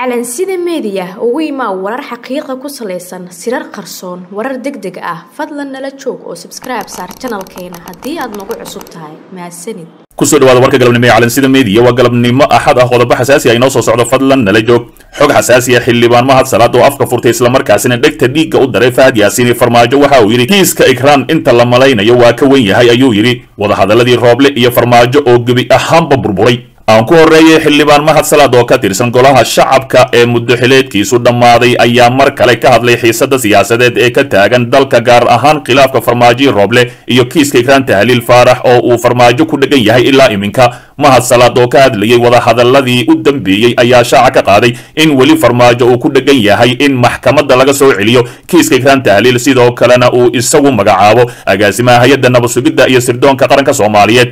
calansida meediya ugu imaa warar xaqiiqa ku salaysan sirar qarsoon warar deg deg ah fadlan nala joog oo sabskribe saar janalkeena haddii aad nagu cusub tahay mahadsanid kusoo dhawaada warka galabnimo ee calansida meediya waa galabnimo axad ah qodobo xasaasi ah inoo soo socdo fadlan nala joog xog xasaasi ah xildhibaan mahad salaad oo afka furtay islamarkaasina dhegta dhiigga u daray fahad yaasiini farmaajo waxa uu yidhi kiiska ikraan inta la malaynayo waa ka wen yahay ayuu yidhi wadahadaladii rooble iyo farmaajo oo gebi ahaanba burburay aan ku horreeyay xildhibaan mahad salaad oo ka tirsan golaha shacabka ee muddo xileedkiisu dhammaaday ayaa mar kale ka hadlay xiisada siyaasadeed ee ka taagan dalka gaar ahaan khilaafka farmaajo rooble iyo kiiska ikraan tahliil faarax oo uu farmaajo ku dhegan yahay ilaa iminka mahad salaad oo ka hadlayay wadahadaladii u dambeeyey ayaa shaaca ka qaaday in weli farmaajo uu ku dhegan yahay in maxkamadda laga soo celiyo kiiska ikraan tahliil sidoo kalena uu isagu magacaabo agaasimaha hay-adda nabad-sugidda iyo sirdoonka qaranka soomaaliyeed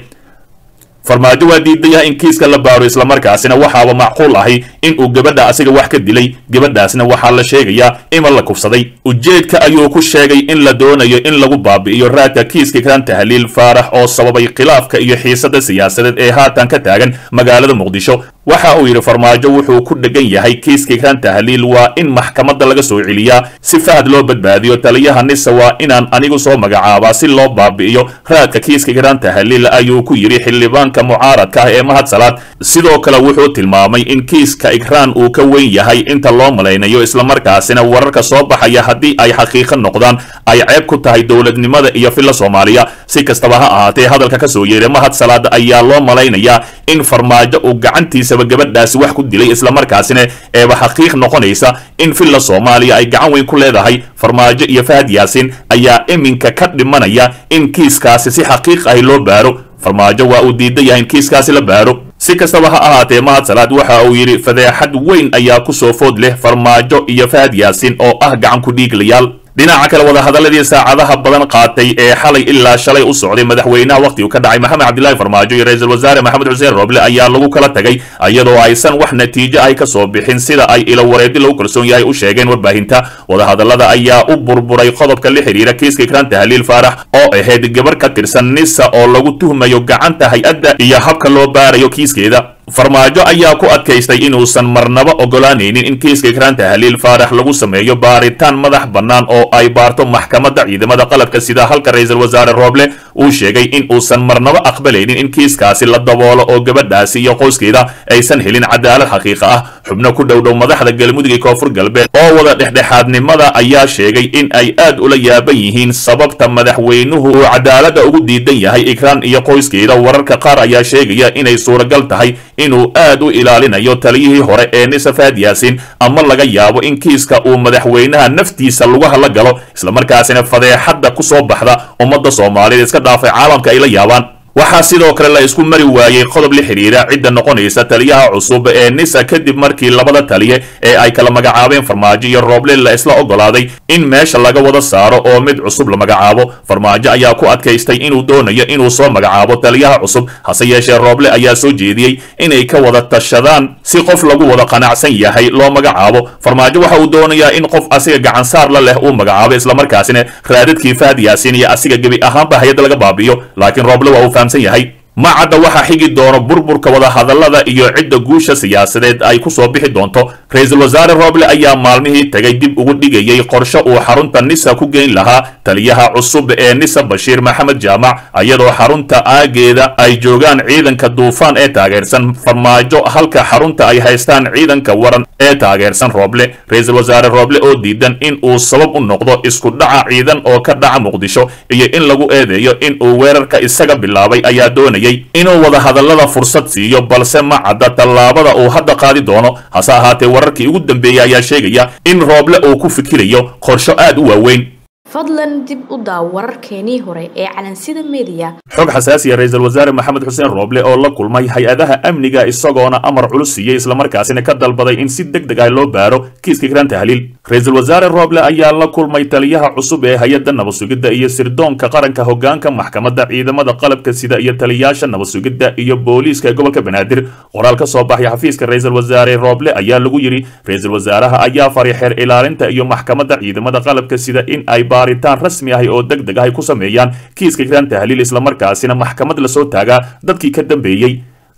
farmaajo waa diidaya in kiiska la baaro islamarkaasina waxaaba macquul ahi in uu gabadha asiga wax ka dilay gabadhaasna waxaa la sheegayaa ima la kufsaday ujeedka ayuu ku sheegay in la doonayo in lagu baabi'iyo raadka kiiska ikraan tahliil faarax oo sababay khilaafka iyo xiisada siyaasadeed ee haatan ka taagan magaalada muqdisho waxa uu yidhi farmaajo wuxuu ku dhegan yahay kiiska ikraan tahliil waa in maxkamadda laga soo celiyaa si fahad loo badbaadiyo taliyaha nisa waa inaan anigu soo magacaabaa si loo baabi'iyo raadka kiiska ikraan tahliil ayuu ku yidhi xildhibaanka mucaaradka ah ee mahad salaad sidoo kale wuxuu tilmaamay in kiiska ikraan uu ka weyn yahay inta loo malaynayo islamarkaasina wararka soo baxaya haddii ay xaqiiqo noqdaan ay ceeb ku tahay dowladnimada iyo filla soomaaliya si kastaba ha ahaatee hadalka ka soo yeeray mahad salaad ayaa loo malaynayaa in farmaajo uu gacantiisaba gabadhaasi wax ku dilay islamarkaasina eeba xaqiiq noqonaysa in filla soomaaliya ay gacan weyn ku leedahay farmaajo iyo fahad yaasiin ayaa iminka ka dhimanaya in kiiskaasi si xaqiiq ahi loo baaro farmaajo waa uu diidan yahay in kiiskaasi la baaro si kastaba ha ahaatee mahad salaad waxa uu yidhi fadeexad weyn ayaa ku soo food leh farmaajo iyo fahad yaasiin oo ah gacan ku dhiiglayaal dhinaca kale wadahadaladii saacadaha badan qaatay ee xalay ilaa shalay u socday madaxweynaha wakhtigu ka dhacay maxamed cabdilaahi farmaajo iyo ra-iisul wasaare maxamed xuseen rooble ayaa lagu kala tagay iyadoo aysan wax natiijo ay ka soo bixin sida ay ilo wareedi lagu kalsoon yahay u sheegeen warbaahinta wadahadalada ayaa u burburay qodobka la xidhiira kiiska ikraan tahliil faarax oo ahayd gabar ka tirsan nisa oo lagu tuhmayo gacanta hay-adda iyo habka loo baarayo kiiskeeda farmaajo ayaa ku adkaystay inuusan marnaba ogolaanaynin in kiiska ikraan tahliil faarax lagu sameeyo baaritaan madax bannaan oo ay baarto maxkamadda ciidamada qalabka sida halka ra-iisul wasaare rooble uu sheegay in uusan marnaba aqbalaynin in kiiskaasi la daboolo oo gabadhaasi iyo qoyskeeda aysan helin cadaalad xaqiiqa ah xubno ku dhowdhow madaxda galmudug iyo koonfur galbeed oo wada dhexdhexaadnimada ayaa sheegay in ay aad ula yaaban yihiin sababta madaxweynuhu uu cadaaladda ugu diidan yahay ikraan iyo qoyskeeda wararka qaar ayaa sheegaya inay suuragal tahay inuu aad u ilaalinayo taliyihii hore ee nisa fahad yaasiin ama laga yaabo in kiiska uu madaxweynaha naftiisa lugaha la galo islamarkaasina fadeexadda ku soo baxda ummadda soomaaliyeed iska dhaafay caalamka ay la yaabaan waxaa sidoo kale la isku mari waayey qodob la xidhiira cidda noqonaysa taliyaha cusub ee nisa kadib markii labada taliye ee ay kala magacaabeen farmaajo iyo rooble la isla ogolaaday in meesha laga wada saaro oo mid cusub la magacaabo farmaajo ayaa ku adkaystay inuu doonayo inuu soo magacaabo taliyaha cusub hase yeeshee rooble ayaa soo jeediyey inay ka wada tashadaan si qof lagu wada qanacsan yahay loo magacaabo farmaajo waxa uu doonayaa in qof asiga gacansaar la leh uu magacaabo islamarkaasina raadadkii fahad yaasiin iyo asiga gebi ahaanba hay-adda laga baabi'iyo laakiin rooble waa uu yahay ma cadda waxaa xigi doono burburka wadahadalada iyo cidda guusha siyaasadeed ay ku soo bixi doonto ra-iisul wasaare rooble ayaa maalmihii tagay dib ugu dhigayay qorshe uu xarunta nisa ku geyn lahaa taliyaha cusub ee nisa bashiir maxamed jaamac iyadoo xarunta aageeda ay joogaan ciidanka duufaan ee taageersan farmaajo halka xarunta ay haystaan ciidanka waran ee taageersan rooble ra-iisul wasaare rooble oo diidan in uu sabab u noqdo isku dhaca ciidan oo ka dhaca muqdisho iyo in lagu eedeeyo in uu weerarka isaga bilaabay ayaa doonayay inuu wadahadalada fursad siiyo balse ma cadda tallaabada uu hadda qaadi doono hase ahaatee wararkii ugu dambeeyey ayaa sheegaya in rooble uu ku fikirayo qorsho aad u waaweyn fadlan dib u daaw wararkeenii hore ee calansida meediya xog xasaasiya ra-iisul wasaare maxamed xuseen rooble oo la kulmay hay-adaha amniga isagoona amar culus siiyey islamarkaasina ka dalbaday in si deg deg ah loo baaro kiiska ikraan tahliil ra-iisul wasaare rooble ayaa la kulmay taliyaha cusub ee hay-adda nabadsugidda iyo sirdoonka qaranka hogaanka maxkamadda ciidamada qalabka sida iyo taliyaasha nabadsugidda iyo booliiska ee gobolka banaadir qoraal ka soo baxay xafiiska ra-iisul wasaare rooble ayaa lagu yidhi ra-iisul wasaaraha ayaa faray xeer ilaalinta iyo maxkamadda ciidamada qalabka sida in ay baaritaan rasmi ahi oo deg deg ah ay ku sameeyaan kiiska ikraan tahliil islamarkaasina maxkamad lasoo taagaa dadkii ka dambeeyey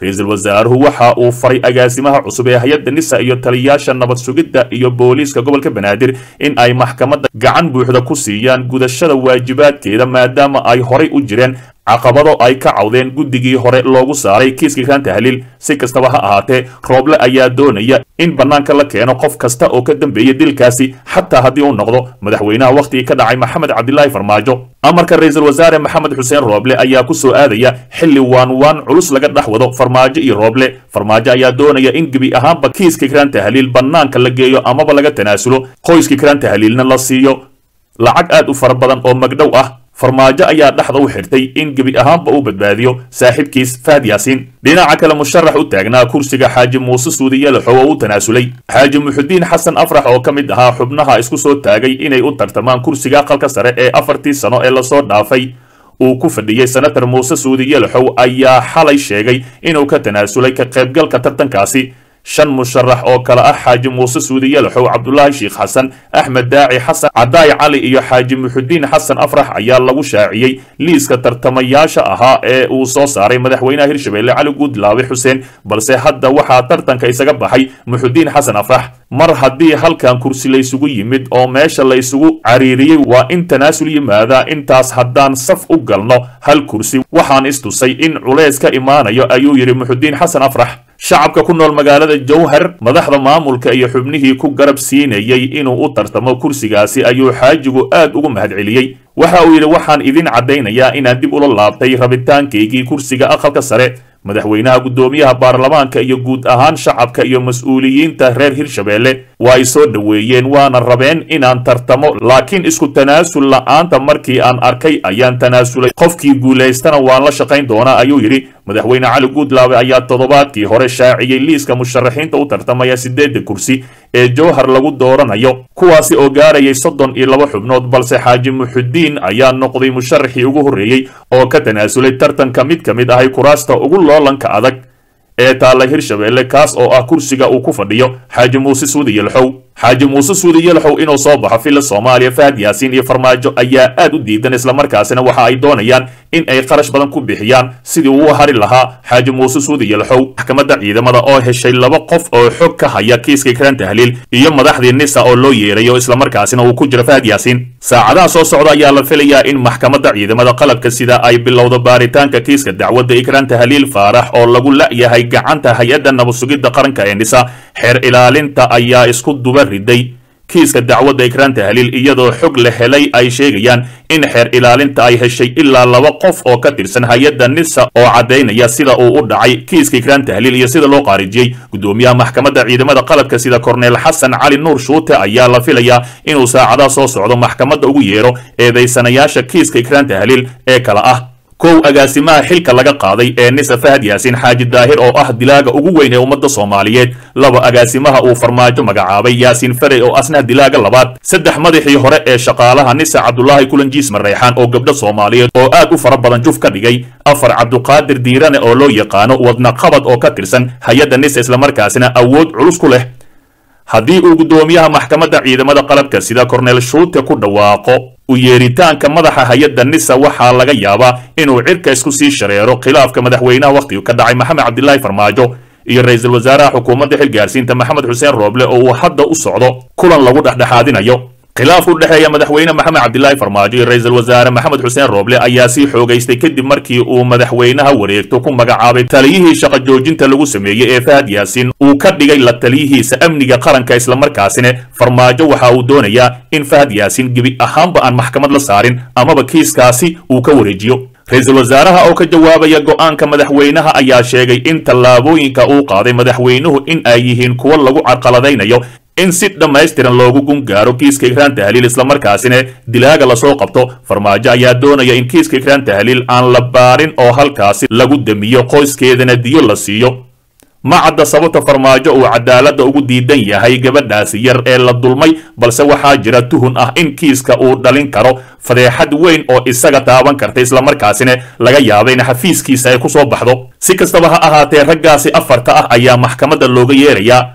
ra-iisul wasaaruhu waxa uu faray agaasimaha cusub ee hay-adda nisa iyo taliyaasha nabad sugidda iyo booliiska gobolka banaadir in ay maxkamadda gacan buuxda ku siiyaan gudashada waajibaadkeeda maadaama ay horay u jireen caqabado ay ka cawdeen guddigii hore loogu saaray kiiska ikraan tahliil si kastaba ha ahaatee rooble ayaa doonaya in bannaanka la keeno qof kasta oo ka dambeeya dilkaasi xataa haddii uu noqdo madaxweynaha wakhtigii ka dhacay maxamed cabdilaahi farmaajo amarka ra-iisul wasaare maxamed xuseen rooble ayaa ku soo aadaya xilli waan waan culus laga dhex wado farmaajo iyo rooble farmaajo ayaa doonaya in gebi ahaanba kiiska ikraan tahliil bannaanka la geeyo amaba laga tanaasulo qoyska ikraan tahliilna la siiyo lacag aad u fara badan oo magdhow ah farmaajo ayaa dhexda u xirtay in gebi ahaanba uu badbaadiyo saaxiibkiis fahad yaasiin dhinaca kale musharax u taagnaa kursiga xaaji muuse suudiye laxow oo u tanaasulay xaaji muxudiin xasan afrax oo ka mid ahaa xubnaha isku soo taagay inay u tartamaan kursiga aqalka sare ee afartii sano ee lasoo dhaafay uu ku fadhiyey senator muuse suudiye laxow ayaa xalay sheegay inuu ka tanaasulay ka qaybgalka tartankaasi shan musharax oo kale ah xaaji muuse suudiye laxow cabdulaahi sheikh xasan axmed daaci xasan cadaay cali iyo xaaji muxudiin xasan afrax ayaa lagu shaaciyey liiska tartamayaasha ahaa ee uu soo saaray madaxweynaha hirshabelle cali guudlaabe xuseen balse hadda waxaa tartanka isaga baxay muxudiin xasan afrax mar haddii halkan kursi laysugu yimid oo meesha laysugu cariiriyey waa in tanaasul yimaada intaas haddaan saf u galno hal kursi waxaan istusay in culays ka imaanayo ayuu yidhi muxudiin xasan afrax shacabka ku nool magaalada jowhar madaxda maamulka iyo xubnihii ku garab siinayey inuu u tartamo kursigaasi ayuu xaajigu aad ugu mahadceliyey waxa uu yidhi waxaan idin caddaynayaa inaan dib ula laabtay rabitaankaygii kursiga aqalka sare madaxweynaha guddoomiyaha baarlamaanka iyo guud ahaan shacabka iyo mas-uuliyiinta reer hirshabelle waa ay soo dhoweeyeen waana rabeen inaan tartamo laakiin isku tanaasul la'aanta markii aan arkay ayaan tanaasulay qofkii guulaystana waan la shaqayn doonaa ayuu yidhi madaxweyne cali guudlaabe ayaa toddobaadkii hore shaaciyey liiska musharaxiinta u tartamaya siddeedda kursi ee jowhar lagu dooranayo kuwaasi oo gaarayay soddon iyo laba xubnood balse xaaji muxudiin ayaa noqday musharaxii ugu horreeyey oo ka tanaasulay tartanka mid ka mid ahay kuraasta ugu loolanka adag ee taalla hirshabelle kaas oo ah kursiga uu ku fadhiyo xaaji muuse suudi yelxow xaaji muuse suudi yelxow inuu soo baxo filla soomaaliya fahad yaasiin iyo farmaajo ayaa aad u diidan islamarkaasina waxa ay doonayaan in ay qarash badan ku bixiyaan sidii uu hari lahaa xaaji muuse suudi yelxow maxkamadda ciidamada oo heshay laba qof oo xog ka haya kiiska ikraan tahliil iyo madaxdii nisa oo loo yeerayo islamarkaasina uu ku jiro fahad yaasiin saacadaha soo socda ayaa la filayaa in maxkamadda ciidamada qalabka sida ay bilowdo baaritaanka kiiska dacwadda ikraan tahliil faarax oo lagu la'yahay gacanta hay-adda nabadsugidda qaranka ee nisa xeer ilaalinta ayaa isku duba riday kiiska dacwadda ikraan tahliil iyadoo xog la helay ay sheegayaan in xeer ilaalinta ay heshay ilaa laba qof oo ka tirsan hay-adda nisa oo caddaynaya sida uu u dhacay kiiska ikraan tahliil iyo sida loo qaarijiyey guddoomiyaha maxkamadda ciidamada qalabka sida korneel xasan cali nuur shuute ayaa la filayaa inuu saacadaha soo socdo maxkamadda ugu yeero eedaysanayaasha kiiska ikraan tahliil ee kala ah kow agaasimaha xilka laga qaaday ee nisa fahad yaasiin xaaji daahir oo ah dilaaga ugu weyn ee ummadda soomaaliyeed laba agaasimaha uu farmaajo magacaabay yaasiin farey oo asna dilaaga labaad saddex madaxii hore ee shaqaalaha nisa cabdulaahi kulanjiis mareexaan oo gabdho soomaaliyeed oo aad u fara badan juf ka dhigay afar cabduqaadir diirane oo loo yaqaano wadnaqabad oo ka tirsan hay-adda nisa islamarkaasina awood culus ku leh haddii uu guddoomiyaha maxkamadda ciidamada qalabka sida korneel shuute ku dhawaaqo u yeeritaanka madaxa hay-adda nisa waxaa laga yaabaa inuu cirka isku sii shareero khilaafka madaxweynaha wakhtigu ka dhacay maxamed cabdilaahi farmaajo iyo ra-iisul wasaaraha xukuumadda xilgaarsiinta maxamed xuseen rooble oo uu hadda u socdo kulan lagu dhexdhexaadinayo khilaaf u dhexeeya madaxweyne maxamed cabdilaahi farmaajo iyo ra-iisul wasaare maxamed xuseen rooble ayaa sii xoogaystay kadib markii uu madaxweynaha wareegto ku magacaabay taliyihii shaqa joojinta lagu sameeyey ee fahad yaasiin uu ka dhigay la taliyihiisa amniga qaranka islamarkaasina farmaajo waxa uu doonayaa in fahad yaasiin gebi ahaanba aan maxkamad la saarin amaba kiiskaasi uu ka wareejiyo ra-iisul wasaaraha oo ka jawaabaya go'aanka madaxweynaha ayaa sheegay in tallaabooyinka uu qaaday madaxweynuhu in ay yihiin kuwo lagu carqaladaynayo in si dhammaystiran loogu gungaaro kiiska ikraan tahliil islamarkaasina dilaaga lasoo qabto farmaajo ayaa doonaya in kiiska ikraan tahliil aan la baarin oo halkaasi lagu damiyo qoyskeedana diyo la siiyo ma cadda sababta farmaajo uu cadaaladda ugu diidan yahay gabadhaasi yar ee la dulmay balse waxaa jira tuhun ah in kiiska uu dhalin karo fadeexad weyn oo isaga taaban karta islamarkaasina laga yaaba in xafiiskiisa ay ku soo baxdo si kastaba ha ahaatee raggaasi afarta ah ayaa maxkamadda looga yeerayaa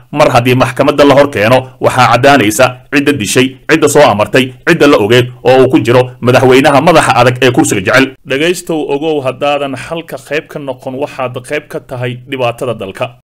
mar haddii maxkamadda la hor keeno waxaa caddaanaysa cidda dishay cidda soo amartay cidda la ogeed oo uu ku jiro madaxweynaha madaxa adag ee kursiga jecel dhegaystow ogow haddaadan xalka qayb ka noqon waxaad qayb ka tahay dhibaatada dalka